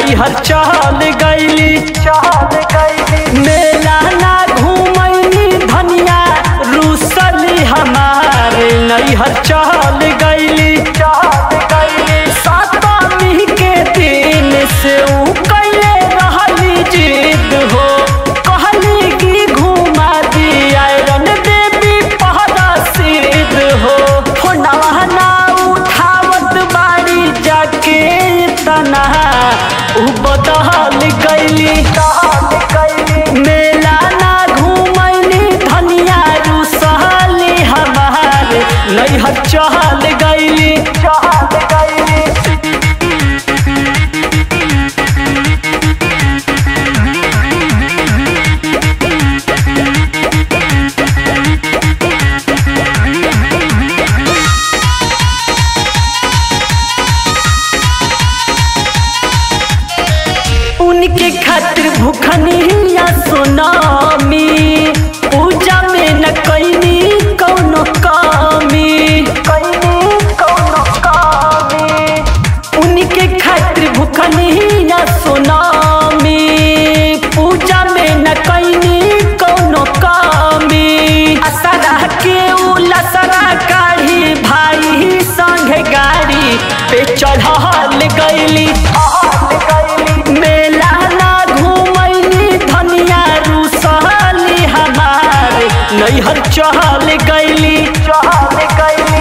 नैहर चल गईली चल गईली मेला ना घूमैनी धनिया रूसली हमार नैहर चल गईली चल गईली सतमी के दिन से ऊ कैले रहली जिद हो कहली कि घुमा दी आयरन देवी पहरा सिद्ध हो फोनवा ना उठावत बाड़ी जाके तना उ बदल गईली मेला ना घूमैनी धनिया रूसली हमार नैहर चल गईली चल गईली उनके खातिर भूखनी या सोनामी पूजा में न कैनी कौनो कामी कैनी कौनो कामी उनके खातिर भूखनी या सोनामी पूजा में न कैनी कौनो कामी असरा के उलसरा काढ़ी भाई संग गाड़ी पे चढ़ल गईली मेला ना घूमैनी धनिया रूसली हमार नैहर चहल गईली चहल गईली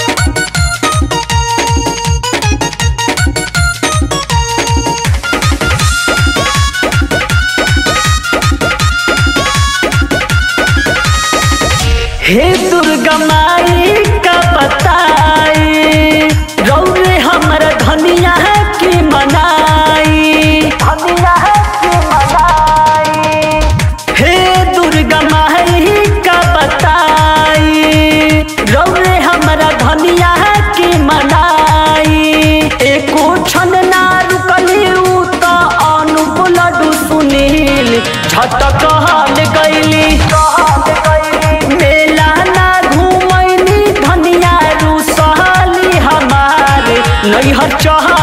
हे दुर्गा माई का बताई रौरे हमर धनिया की मनाई धनिया की मनाई हे दुर्गा माई का बताई रौरे हमरा धनिया की मनाई एको क्षण ना रुकली उ त अनुप लड्डू सुनील झटक हल गईली मेला ना घूमैनी धनिया रूसली हमार नैहर चहल